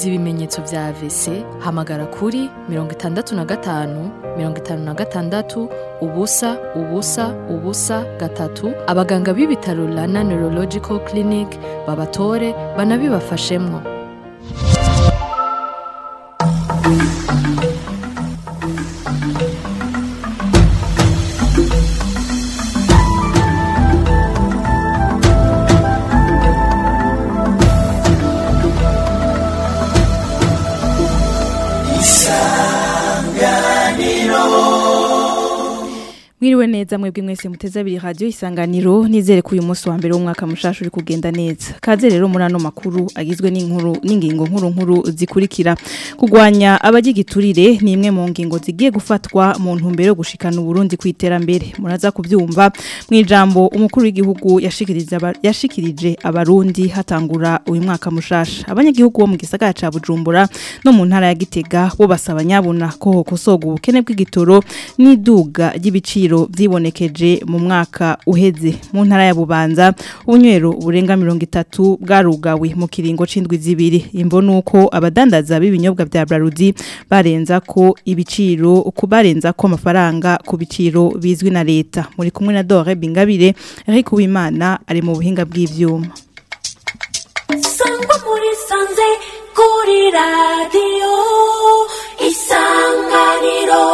wumviriza ibimenyetso vya AVC hamagara kuri mirongo itandatu na gatanu mirongo itanu na gatandatu ubusa ubusa ubusa gatatu abaganga b'ibitaro Rana Neurological Clinic babatore banabibafashemwo Mwiriwe neza mwebwe mwese muteze abiri radio isanganiro nizere ko uyu munsi wa mbere w'umwaka mushasha uri kugenda neza. Kaze rero muri ano makuru agizwe n'inkuru n'ingingo nkuru nkuru zikurikira. Kugwanya abagigiturire ni imwe mu ngingo zigiye gufatwa mu ntumbero yo gushikana Burundi ku iterambere. Muraza kubyumva mu ijambo umukuru w'igihugu yashikirije aba- yashikirije abarundi hatangura uyu mwaka mushasha. Abanyagihugu bo mu gisagara ca Bujumbura no mu ntara ya Gitega bo basaba nyabuna ko hokosoga ubukene bw'igitoro n'iduga ry'ibiciro vyibonekeje mu mwaka uheze mu ntara ya Bubanza ubunywero burenga 30 bwarugawe mu kiringo c'indwi zibiri imbo nuko abadandaza b'ibinyobwa vya Brarudi barenza ko ibiciro kubarenza ko amafaranga ku biciro bizwi na leta muri kumwe na Dore Bingabire Eric Uwimana ari mu buhinga bw'ivyuma sangwa muri sanze kuri radiyo isanganiro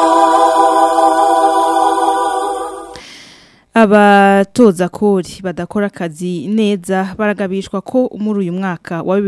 Abatoza kori badakora akazi neza baragabishwa ko muri uyu mwaka wa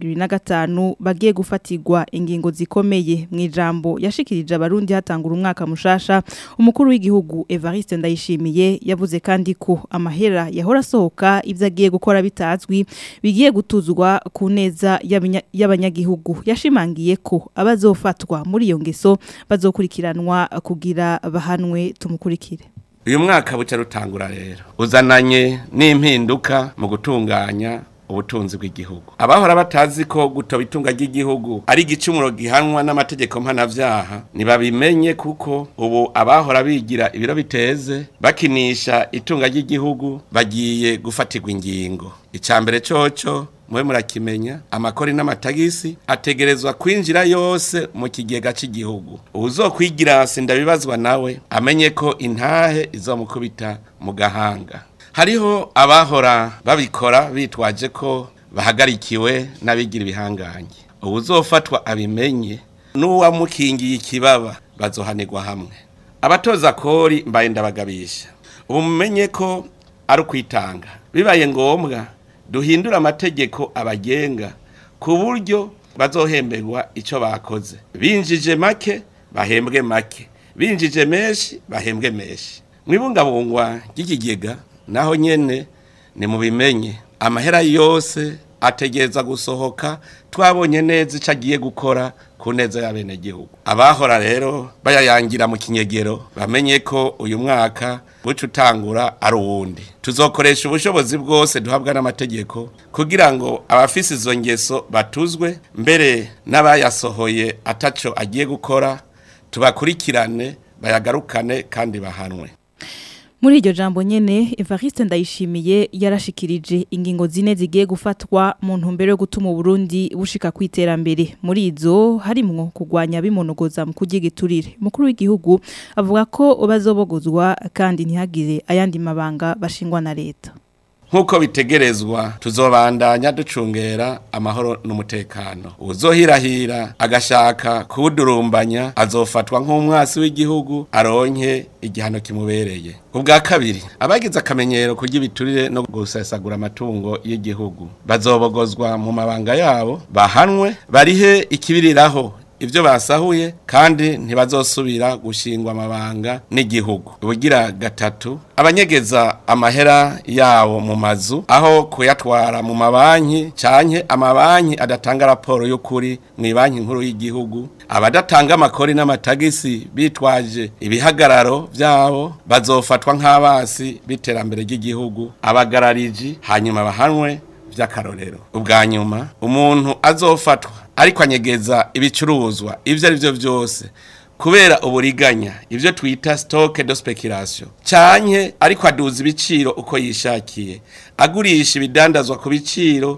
2025 bagiye gufatirwa ingingo zikomeye mu ijambo yashikirije abarundi hatangura umwaka mushasha umukuru w'igihugu Evariste Ndayishimiye yavuze kandi ko amahera yahora asohoka ivyo agiye gukora bitazwi bigiye gutuzwa ku neza y'abanya- y'abanyagihugu yashimangiye ko abazofatwa muri iyo ngeso bazokurikiranwa kugira bahanwe tumukurikire uyu mwaka buca rutangura rero uzananye n'impinduka mu gutunganya ubutunzi bw'igihugu abahora batazi ko gutoba itunga ry'igihugu ari igicumuro gihanwa n'amategeko mpanavyaha ntibabimenye kuko ubu abahora bigira ibiro biteze bakinisha itunga ry'igihugu bagiye gufatirwa ingingo icya mbere coco mwe murakimenya amakori n'amatagisi ategerezwa kwinjira yose mu kigega cy'igihugu uzokwigira sindabibazwa nawe amenye ko intahe izomukubita mu gahanga hariho abahora babikora bitwaje ko bahagarikiwe n'abigira ibihangange uzofatwa abimenye n'uwamukingiye ikibaba bazohanirwa hamwe abatoza kori mbaye ndabagabisha ubu mumenye ko ari ukwitanga bibaye ngombwa duhindura amategeko abagenga ku buryo bazohemberwa icyo bakoze binjije make bahembwe make binjije menshi bahembwe menshi mwibungabungwa ry'ikigega naho nyene ni mubimenye amahera yose ategereza gusohoka twabonye neza icyo agiye gukora ku neza y'abenegihugu abahora rero bayayangira mu kinyegero bamenye ko uyu mwaka buca utangura ari uwundi tuzokoresha ubushobozi bwose duhabwa n'amategeko kugira ngo abafise izo ngeso batuzwe mbere n'abayasohoye ataco agiye gukora tubakurikirane bayagarukane kandi bahanwe Muri iryo jambo nyene Evariste Ndayishimiye yarashikirije ingingo zine zigiye gufatwa mu ntumbero yo gutuma Burundi bushika kwiterambere muri izo harimwo kugwanya bimonogoza mu kugigiturire mukuru w'igihugu avuga ko bazobogozwa kandi ntihagire ayandi mabanga bashingwa na leta nk'uko bitegerezwa tuzobandanya ducungera amahoro n'umutekano uzohirahira agashaka kuwudurumbanya azofatwa nk'umwasi w'igihugu aronke igihano kimubereye ubwa kabiri abagize akamenyero kurya ibiturire no gusesagura amatungo y'igihugu bazobogozwa mu mabanga yabo bahanwe barihe ikibiriraho ibyo basahuye kandi ntibazosubira gushingwa amabanga n'igihugu ubugira gatatu abanyegeza amahera yabo mu mazu aho kuyatwara mu mabanki canke amabanki adatanga raporo y'ukuri mu banki nkuru y'igihugu abadatanga amakori n'amatagisi bitwaje ibihagararo byabo bazofatwa nk'abasi b'iterambere ry'igihugu abagarariji hanyuma bahanwe by'akarorero ubwa nyuma umuntu azofatwa ariko anyegeza ibicuruzwa ibyo ari byo byose kubera uburiganya ibyo twita stock de speculation canke ariko aduza ibiciro uko yishakiye agurisha ibidandazwa ku biciro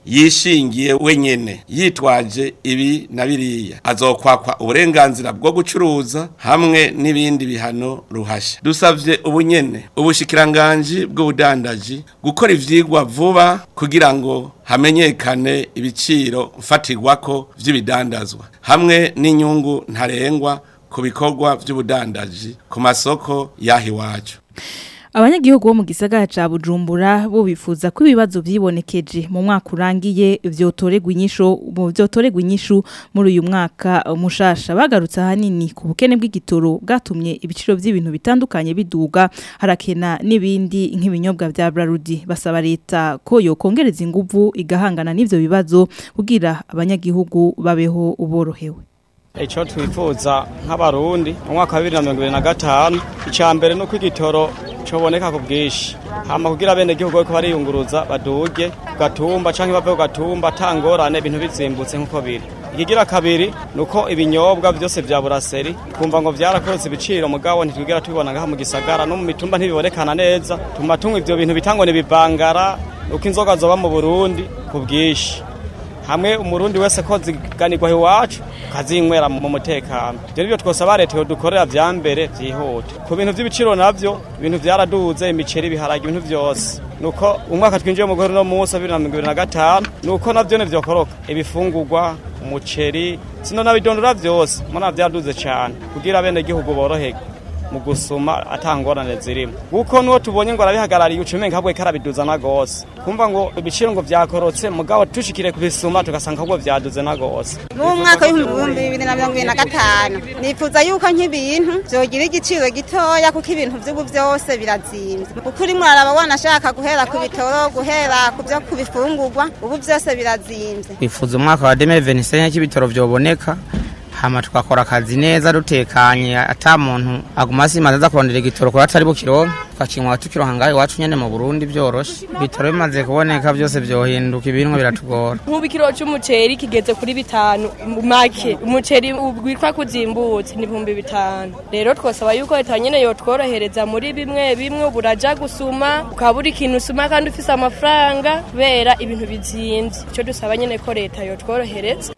yishingiye wenyene yitwaje ibi na biriya azokwakwa uburenganzira bwo gucuruza hamwe n'ibindi bihano ruhasha dusavye ubunyene ubushikiranganji bw'ubudandaji gukora ivyigwa vuba kugira ngo hamenyekane ibiciro mfatirwako vy'ibidandazwa hamwe n'inyungu ntarengwa ku bikorwa vy'ubudandaji ku masoko yaho iwacu abanyagihugu bo mu gisagara ca Bujumbura bo bifuza ko ibibazo vyibonekeje mu mwaka urangiye vyotoregwa inyisho mu vyotoregwa inyishu muri uyu mwaka mushasha bagarutse hanini ku bukene bw'igitoro bwatumye ibiciro vy'ibintu bitandukanye biduga harakena n'ibindi nk'ibinyobwa vya Brarudi basaba leta ko yokongereza inguvu igahangana n'ivyo bibazo kugira abanyagihugu babeho uborohewe icyo twifuza nk'abarundi mu mwaka wa bibiri na mirongo ibiri na gatanu icya mbere ni uko igitoro cyoboneka ku bwinshi hama kugira bene gihugu bariko bariyunguruza baduge ku gatumba canke bave ku gatumba atangorane ibintu bizimbutse nk'uko biri ikigira kabiri ni uko ibinyobwa byose vya buraseri twumva ngo vyarakorotse ibiciro mugabo ntitwigera tubibona ngaha mu gisagara no mu mitumba ntibibonekana neza tuma tunywa ivyo bintu bitangwa n'ibivangara uko inzoga zoba mu burundi ku bwinshi hamwe umurundi wese ko ziganirwa iwacu kazinywera mu mutekano ibyo nibyo twosaba leta dukorera vya mbere vyihuta ku bintu vy'ibiciro navyo ibintu vyaraduze imiceri ibiharage ibintu vyose nuko umwaka twinjiye mu guhera no munsi wa bibiri na mirongo ibiri na gatanu nuko navyo ntivyokoroka ibifungurwa umuceri sino nabidondora vyose mbona vyaduze cane kugira bene gihugu boroherwe mu gusuma atangorane zirimo kuko nuwo tubonye ngo arabihagarariye ucumenga habwe karabiduza na gose kumva ngo ibiciro ngo vyakorotse mugabo tushikire kubisuma tugasanga ahubwo vyaduze na gose mu mwaka w'ibihumbi bibiri na mirongo ibiri na gatanu nifuza yuko nk'ibintu vyogira igiciro gitoya kuko ibintu vy'ubu vyose birazimvye kuko urimo uraraba wanashaka guhera ku bitoro guhera ku vyo kubifungurwa ubu vyose birazimvye twifuza umwaka wa 2025 cy'ibitoro vyoboneka hama tukakora akazi neza dutekanye ata muntu aguma asimaze aza kurondera igitoro kuri atari bukironka tukakinywa tukironka ngaho iwacu nyene mu Burundi byoroshe ibitoro bimaze kuboneka byose vyohinduka ibintu biratugora nk'ubu ikiro c'umuceri kigeze kuri bitanu make umuceri witwa kuzimbutse ni ibihumbi bitanu rero twosaba yuko leta nyene yotworohereza muri bimwe bimwe buraja gusuma ukaba uri ikintu usuma kandi ufise amafaranga kubera ibintu bizimvye ico dusaba nyene ko leta yotworohereza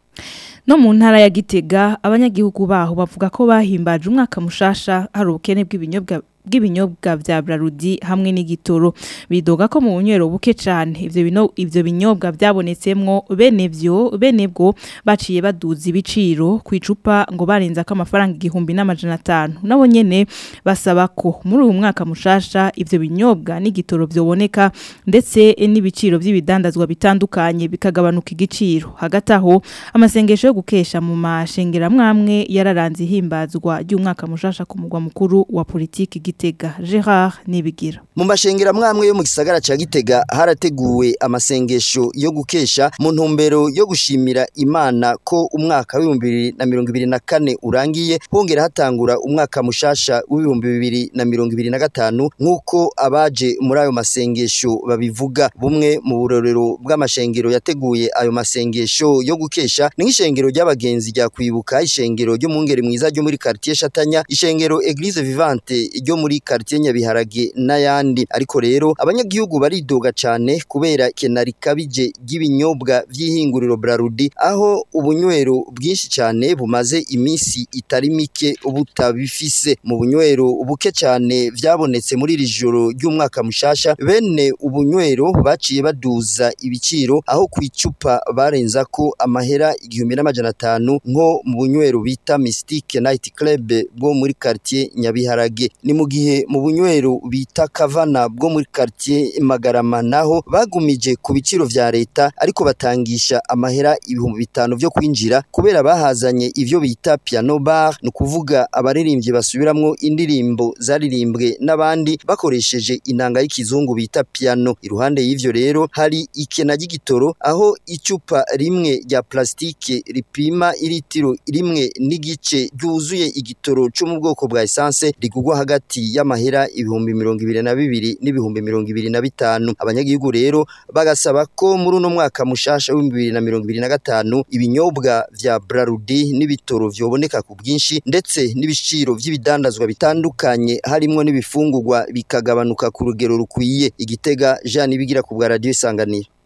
No mu ntara ya Gitega abanyagihugu baho bavuga ko bahimbaje umwaka mushasha hari ubukene bw'ibinyobwa bw'ibinyobwa vya Brarudi hamwe n'igitoro bidoga ko mu bunywero buke cyane ivyo bino ivyo binyobwa byabonetsemwo bene vyo bene bwo baciye baduza ibiciro ku icupa ngo barenza ko amafaranga igihumbi n'amajana atanu nabo nyene basaba ko muri uyu mwaka mushasha ivyo binyobwa n'igitoro vyoboneka ndetse n'ibiciro by'ibidandazwa bitandukanye bikagabanuka igiciro hagati aho amasengesho yo gukesha mu mashengera mwamwe yararanze ihimbazwa ry'umwaka mushasha ku mugwa mukuru wa politiki Gitega Gerard Nibigira mu mashengera mwamwe yo mu gisagara ca Gitega harateguwe amasengesho yo gukesha mu ntumbero yo gushimira Imana ko umwaka w'ibihumbi bibiri na mirongo ibiri na kane urangiye hongera hatangura umwaka mushasha w'ibihumbi bibiri na mirongo ibiri na gatanu nk'uko abaje muri ayo masengesho babivuga bumwe mu burorero bw'amashengero yateguye ayo masengesho yo gukesha ni nk'ishengero ry'abagenzi rya kwibuka ishengero ryo mu ngeri mwiza ryo muri quartier Shatanya ishengero Eglise Vivante ryo muri quartier Nyabiharage n'ayandi ariko rero abanyagihugu baridoga cane kubera kena rikabije ry'ibinyobwa vy'ihinguriro Brarudi aho ubunywero bwinshi cane bumaze imisi itari mike butabifise mu bunywero buke cane vyabonetse muri iri joro ry'umwaka mushasha bene ubunywero baciye baduza ibiciro aho ku icupa barenza ko amahera igihumbi n'amajana atanu nko mu bunywero bita Mystique Night Club bwo muri quartier Nyabiharage ni mu gihe mu bunywero bita Kavana bwo muri quartier Magarama naho bagumije ku biciro vya leta ariko batangisha amahera ibihumbi bitanu vyo kwinjira kubera bahazanye ivyo bita piano bar ni kuvuga abaririmbyi basubiramwo indirimbo zaririmbwe n'abandi bakoresheje inanga y'ikizungu bita piano iruhande y'ivyo rero hari ikena ry'igitoro aho icupa rimwe rya plastike ripima iritiro rimwe n'igice ryuzuye igitoro cyo mu bwoko bwa essence rigugwa hagati y'amahera ibihumbi mirongo ibiri na bibiri n'ibihumbi mirongo ibiri na bitanu abanyagihugu rero bagasaba ko muri uno mwaka mushasha w'ibihumbi bibiri na mirongo ibiri na gatanu ibinyobwa vya Brarudi n'ibitoro vyoboneka ku bwinshi ndetse n'ibiciro vy'ibidandazwa bitandukanye harimwo n'ibifungurwa bikagabanuka ku rugero rukwiye igitega Jean Ibigira ku bwa radio isanganiro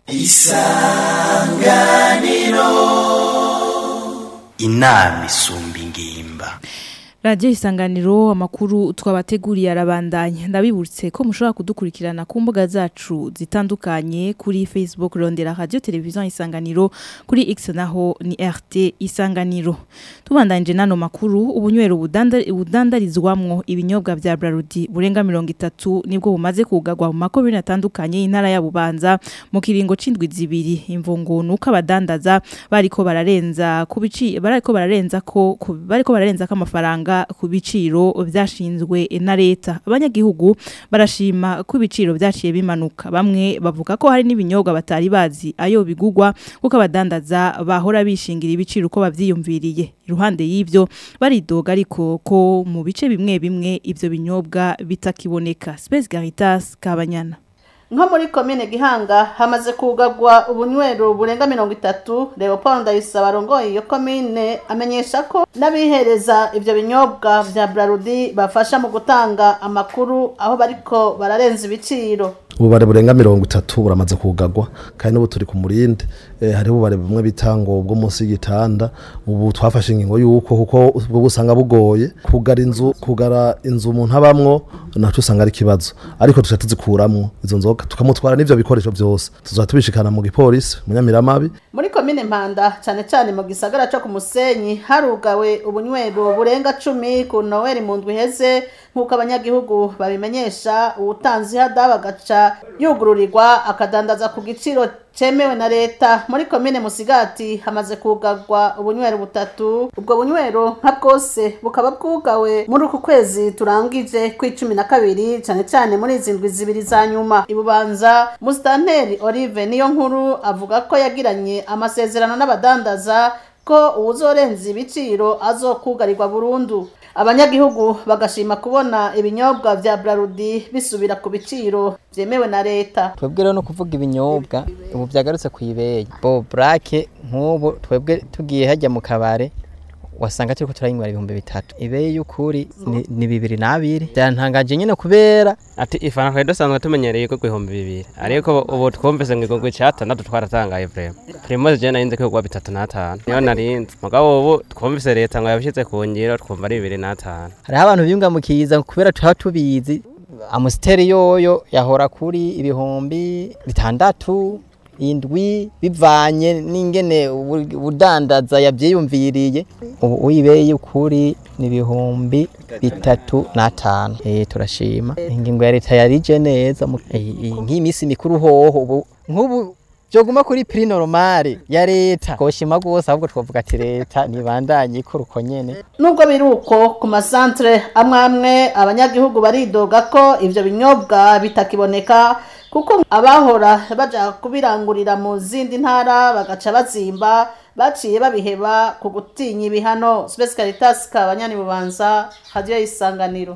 inama isumba ingimba Radio isanganiro amakuru twabateguriye arabandanya ndabibutse ko mushobora kudukurikirana ku mbuga zacu zitandukanye kuri Facebook Rondera Radio Television Isanganiro kuri X naho ni RT Isanganiro tubandanje nano makuru ubunywero budanda- budandarizwamwo ibinyobwa vya Brarudi burenga 30 nibwo bumaze kugagwa mu makobiri atandukanye intara ya Bubanza mu kiringo c'indwi zibiri imvungo nuko abadandaza bariko bararenza kubici bariko bararenza ko ku- bariko bararenza ko amafaranga ku biciro vyashinzwe na leta abanyagihugu barashima ko ibiciro vyaciye bimanuka bamwe bavuga ko hari n'ibinyobwa batari bazi ayo bigugwa kuko abadandaza bahora bishingira ibiciro uko bavyiyumviriye iruhande y'ivyo baridoga ariko ko mu bice bimwe bimwe ivyo binyobwa bitakiboneka Space Caritas Kabanyana nko muri komine gihanga hamaze kugagwa ubunywero burenga mirongo itatu leopold ndayisaba arongoye iyo komine amenyesha ko n'abihereza ivyo binyobwa vya brarudi bafasha mu gutanga amakuru aho bariko bararenza ibiciro ububare burenga mirongo itatu buramaze kugagwa kandi n'ubu turi ku murinde eh, hariho ububare bumwe bita ngo bwo munsi y'igitanda ubu twafashe ingingo y'uko kuko ubwo busanga bugoye kugara inzu kugara inzu umuntu abamwo naco usanga ari ikibazo ariko tuca tuzikuramwo izo nzoga tukamutwara n'ivyo bikoresho vyose tuzoba tubishikana mu gipolisi mu nyamiramabi muri komine mpanda cane cane mu gisagara co ku musenyi harugawe ubunywero burenga cumi ku noweli mu ndwi iheze nk'uko abanyagihugu babimenyesha uwutanze ihada bagaca yugururirwa akadandaza ku giciro cemewe na leta muri komine musigati hamaze kugagwa ubunywero butatu ubwo bunywero nka bwose bukaba bwugawe muri uku kwezi turangije kw'icumi na kabiri cane cane muri izi ndwi zibiri za nyuma ibubanza musitanteri olive niyo nkuru avuga ko yagiranye amasezerano n'abadandaza ko uwuzorenza ibiciro azokugarirwa burundu abanyagihugu bagashima kubona ibinyobwa vya brarudi bisubira ku biciro vyemewe na leta twebwe rero no kuvuga ibinyobwa ubu byagarutse ku ibeyi bo burake nk'ubu twebwe tugiye hajya mu kabare wasanga turiko turayinywera ibihumbi bitatu ibeyi y'ukuri ni- ni bibiri n'abiri byantangaje nyine kubera ati ifana twari dusanzwe tumenyereye ko ibihumbi bibiri ariko ubu twumvise ngo igurwa icyatandatu twaratangaye vrema primoze je narinze ko igurwa bitatu n'atanu niyo narinze mugabo ubu twumvise leta ngo yabishyize ku ngiro twumva ari bibiri n'atanu hariho abantu biyungamukiza kubera tuba tubizi amusiteri yoyo yahora kuri ibihumbi bitandatu indwi bivanye n'ingene ubu- ubudandaza yabyiyumviriye ubu uyibeye ukuri ni ibihumbi bitatu n'atanu eh turashima ingingo ya leta yarije neza mu- eh, eh, nk'iminsi mikuru hoho ubu nk'ubu byoguma kuri prix normale ya leta koshima gose ahubwo twavuga ati leta nibandanye ikora uko nyene nubwo biri uko ku masantere amwe amwe abanyagihugu baridoga ko ivyo binyobwa bitakiboneka kuko abahora baja kubirangurira mu zindi ntara bagaca bazimba baciye babiheba ku gutinya ibihano Space Caritas kabanyani bubanza radio isanganiro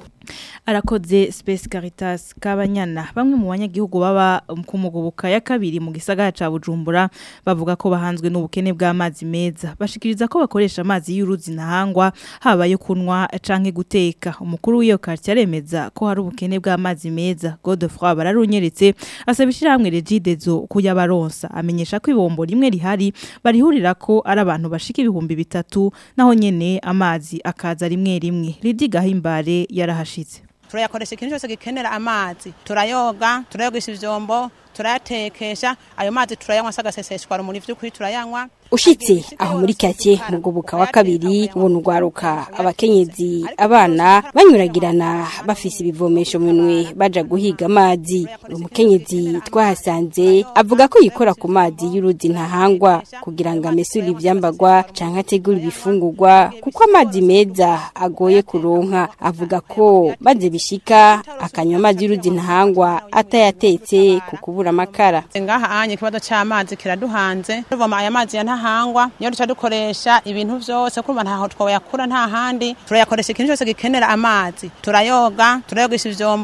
arakoze Space Caritas Kabanyana bamwe mu banyagihugu baba ku mugoboka ya kabiri mu gisagara ca Bujumbura bavuga ko bahanzwe n'ubukene bw'amazi meza bashikiriza ko bakoresha amazi y'uruzi nahangwa haba yo kunwa canke guteka umukuru w'iyo quartier aremeza ko hari ubukene bw'amazi meza Godefroy bararunyeretse asaba ishyirahamwe Regidezo kuyabaronsa amenyesha ko ibombo rimwe rihari barihurira ko ari abantu bashika ibihumbi bitatu naho nyene amazi akaza rimwe rimwe Lidi Gahimbare yarahashitse turayakoresha ikintu cyose gikenera amazi turayoga turayogesha ivyombo turayatekesha ayo mazi turayanywa sagaseseshwa rumuri vy'ukuri turayanywa ushitse aho muri kake mu goboka wa kabiri ubona urwaruka abakenyezi abana banyuragirana bafise ibivomesho mu minwe baja guhiga amazi umukenyezi twahasanze avuga ko yikora ku mazi y'uruzi ntahangwa kugira ngo amesure ivyambagwa canke ategure ibifungurwa kuko amazi meza agoye kuronka avuga ko maze bishika akanywa amazi y'uruzi ntahangwa atayatetse ku kubura amakara ngaha anye ikibazo c'amazi kiraduhanze tuvoma aya mazi ya ntahangwa niyo duca dukoresha ibintu vyose kumva ntaho twoyakura nta handi turayakoresha ikintu cyose gikenera amazi turayoga turayogesha ivyombo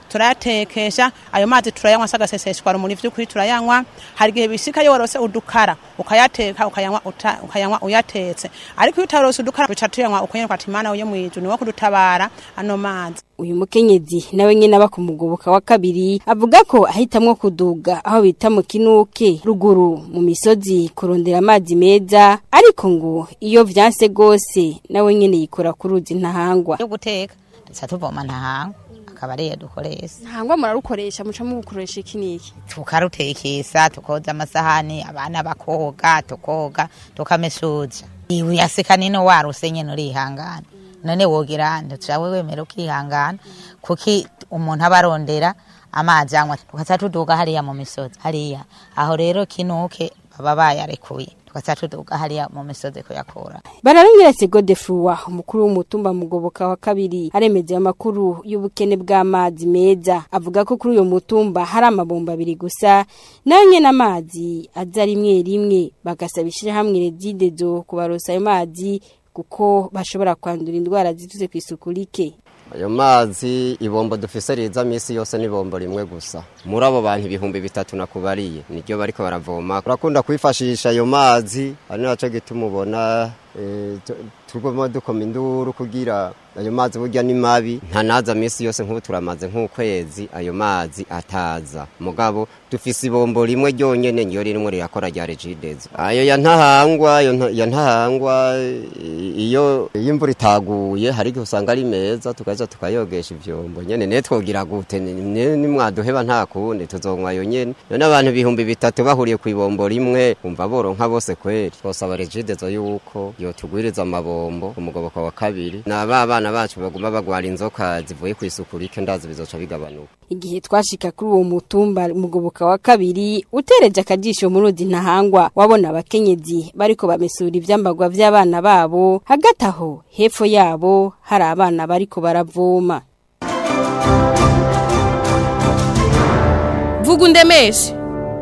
turayatekesha ayo mazi turayanywa sagaseseshwa rumuri vy'ukuri turayanywa hari igihe bishika iyo warose udukara ukayateka ukayanywa uta- ukayanywa uyatetse ariko iyo utarose udukara duca tuyanywa ukanyerwa ati mana uyo mwijuru niwo kudutabara ano mazi uyu mukenyezi nawe nyene aba ku mugoboka wa kabiri avuga ko ahitamwo kuduga aho bita mu kinuke ruguru mu misozi kurondera amazi meza ariko ngo iyo vyanse gose nawe nyene yikora ku ruzi ntahangwa yo guteka duca tuvoma ntahangwa akaba ariyo dukoresha ntangwa murarukoresha muca mubukoresha iki niki tukarutekesa tukoza amasahani abana bakoga tukoga tukamesuza iwe yaseka nino waruse nyene urihangana none wogira ntucawe wemera ukihangana kuki umuntu aba arondera amazi anywa tugaca tuduga hariya mu misozi hariya aho rero kinuke baba bayarekuye tugaca tuduga hariya mu misozi kuyakura Bararongera Segode Fruwa umukuru w'umutumba mugoboka wa kabiri aremeza amakuru y'ubukene bw'amazi meza avuga ko kuri uyo mutumba hari amabomba abiri gusa nayo nyene amazi aza rimwe rimwe bagasabishira hamwe rezidezo kubarosa ayo mazi kuko bashobora kwandura indwara zituze ku isuku rike ayo mazi ibombo dufise riza misi yose ni ibombo rimwe gusa muri abo bantu ibihumbi bitatu nakubariye niryo bariko baravoma turakunda kwifashisha ayo mazi ari naco gituma ubona eh, tu- tuguma dukoma induru kugira ayo mazi burya ni mabi ntanaza misi yose nk'ubu turamaze nk'ukwezi ayo mazi ataza mugabo dufise ibombo rimwe ryonyene niyo ririmo rirakora rya regidezo ayo ya ntahangwa ayo nta- ya ntahangwa i- iyo iyo imvura itaguye hari igihe usanga ari meza tukaza tukayogesha ivyombo nyene ne twogira gute Ni- ni- nimwaduheba nta kundi tuzonywa ayo nyene none abantu ibihumbi bitatu bahuriye ku ibombo rimwe umva boronka bose kweri twosaba regidezo yuko yotugwiriza amabombo umugoboka wa kabiri na ba bana bacu baguma bagwara inzoka zivuye ku isuku rike ndazi bizoca bigabanuka igihe twashika kuri uwo mutumba mugoboka wa kabiri utereje akajisho mu ruzi ntahangwa wabona abakenyezi bariko bamesura ivyambagwa vy'abana babo hagati aho hepfo yabo hari abana bariko baravoma vuga undemeshe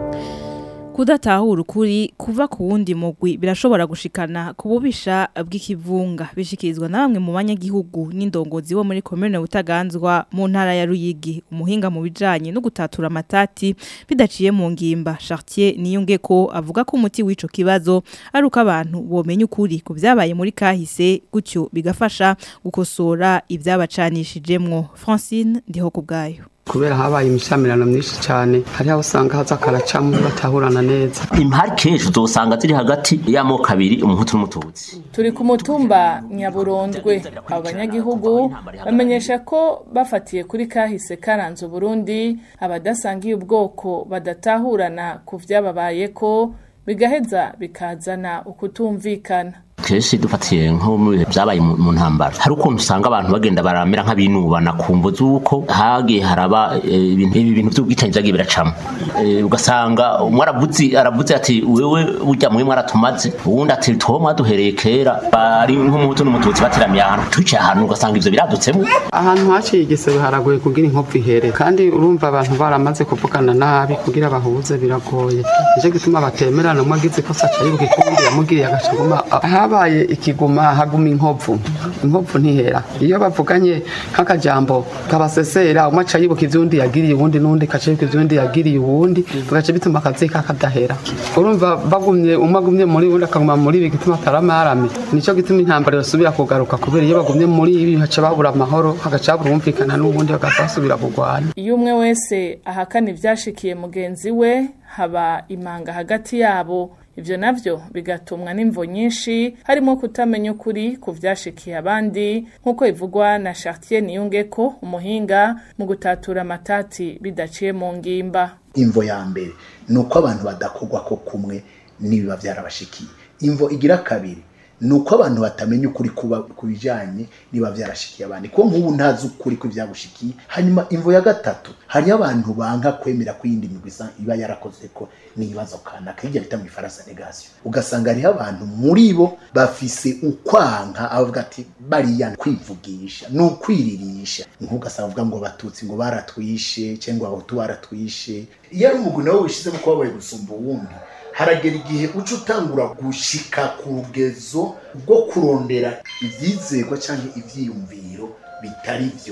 kudatahura ukuri kuva ku wundi mugwi birashobora gushikana ku bubisha bw'ikivunga bishikirizwa na bamwe mu banyagihugu n'indongozi bo muri komune butaganzwa mu ntara ya Ruyigi umuhinga mu bijanye no gutatura amatati bidaciye mu ngimba Chartier niyunge ko avuga ko umuti w'ico kibazo ari uko abantu bomenya ukuri ku vyabaye muri kahise gutyo bigafasha gukosora ibyabacanishijemwo Francine ndiho kubgayo kubera habaye imishamirano myinshi cyane hari aho usanga haza karacamo batahurana neza impari kenshi uzosanga ziri hagati y'amoko abiri umuhutu n'umututsi turi ku mutumba nyaburondwe abo banyagihugu bamenyesha ko bafatiye kuri kahise karanze uburundi abadasangiye ubwoko badatahurana ku vyababaye ko bigaheza bikazana ukutumvikana kenshi dufatiye nko mu bihe byabaye mu mu ntambara hari ukuntu usanga abantu bagenda baramera nk'abinubana ku mvo z'uko hagiye haraba eh, ibintu ibi bintu by'ubwicanyi byagiye biracamo Eh, ugasanga umwe aravuze aravuze ati wewe burya mwe mwaratumaze uwundi ati two mwaduhereye kera bari nk'umuhutu n'umututsi bateramiye ahantu twicaye ahantu ugasanga ivyo biradutsemo ahantu haciye igisebe haragoye kugira inkopfu ihere kandi urumva abantu baramaze kuvugana nabi kugira bahuze biragoye nicyo gituma batemerana umwe agize ikosa aca yibuka ikundi yamugiriye agaca aguma habaye ikiguma haguma inkopfu inkopfu ntihera iyo bavuganye nk'akajambo kabasesera umwe aca yibuka ivyundi yagiriye uwundi n'undi kaca yibuka ivyundi yagiriye uwundi bigaca bituma akazi kakadahera urumva bagumye umwe agumye muri uwundi akaguma muri ibi gituma ataramarame nicyo gituma intambara yosubira kugaruka kubera iyo bagumye muri ibi haca babura amahoro hagaca habura umvikana n'ubundi bagaca basubira kurwana iyo umwe wese ahakana ivyashikiye mugenzi we haba imanga hagati yabo ivyo navyo bigatumwa n'imvo nyinshi harimo kutamenya ukuri ku vyashikiye abandi nk'uko ivugwa na Chartier Niyungeko umuhinga mu gutatura amatati bidaciye mu ngimba imvo ya mbere ni uko abantu badakogwa ko kumwe n'ibiba byarabashikiye imvo igira kabiri ni uko abantu batamenya ukuri kuba ku bijyanye niba byarashikiye abandi kuko nk'ubu ntazi ukuri ko byagushikiye hanyuma imvo ya gatatu hariyo abantu banga kwemera ko iyindi migwi isa- iba yarakoze ko n'ibibazo kanaka hirya bita mu ifaransa negasiyo ugasanga hariho abantu muri bo bafise ukwanka abavuga ati bariya kwivugisha ni ukwiririsha nk'ugasanga avuga ngo batutsi ngo baratwishe cyangwa abahutu baratwishe iyo ari umugwi nawe wishyizemo ko wabaye gusumba uwundi haragera igihe uca utangura gushika ku rugezo rwo kurondera ibyizerwa cyangwa ibyiyumviro bitari byo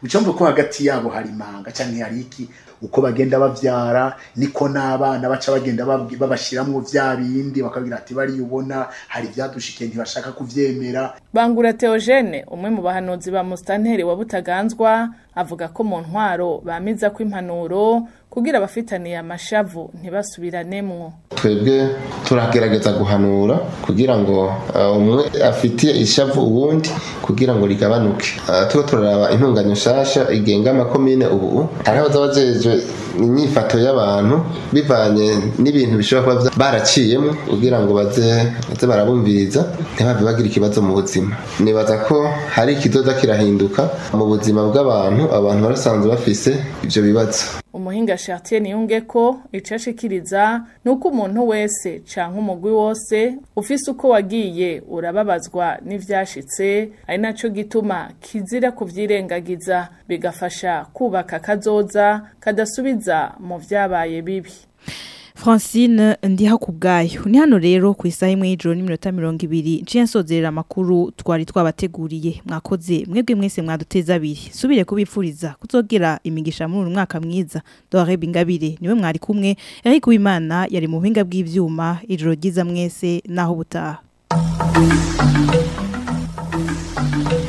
ucumva ko hagati yabo hari imanga cyangwa hari iki uko bagenda bavyara niko n'abana baca bagenda babwi- babashiramwo vya bindi bakabwira ati bariya ubona hari ivyadushikiye ntibashaka kuvyemera Bangura Theogene umwe mu bahanuzi ba Mustanteri wa Butaganzwa avuga ko mu ntwaro bamiza ko impanuro kugira abafitaniye amashavu ntibasubiranemo twebwe turagerageza guhanura kugira ngo uh, umwe afitiye ishavu uwundi kugira ngo rigabanuke uh, tuba turaraba intunganya nshasha igenga amakomine ubu hariho abajejwe inyifato y'abantu bivanye n'ibintu bishobora kuba vya- baraciyemo kugira ngo baze baze barabumviriza ntibave bagira ikibazo mu buzima nibaza ko hari ikizoza kirahinduka mu buzima bw'abantu abantu barasanzwe bafise ivyo bibazo umuhinga Chartier niyunge ko icashikiriza nuko umuntu wese canke umugwi wose ufise uko wagiye urababazwa n'ivyashitse ari naco gituma kizira kuvyirengagiza bigafasha kubaka kazoza kadasubiza mu vyabaye bibi Francine ndiha kubgayo ni hano rero ku isaha imwe y'ijoro n'iminota mirongo ibiri nciye nsozerera amakuru twari twabateguriye mwakoze mwebwe mwese mwaduteza abiri subire kubipfuriza kuzogera imigisha muri uyu mwaka mwiza Dore Bingabire niwe mwari kumwe Eric Uwimana yari mu buhinga bw'ivyuma ijoro ryiza mwese naho butaha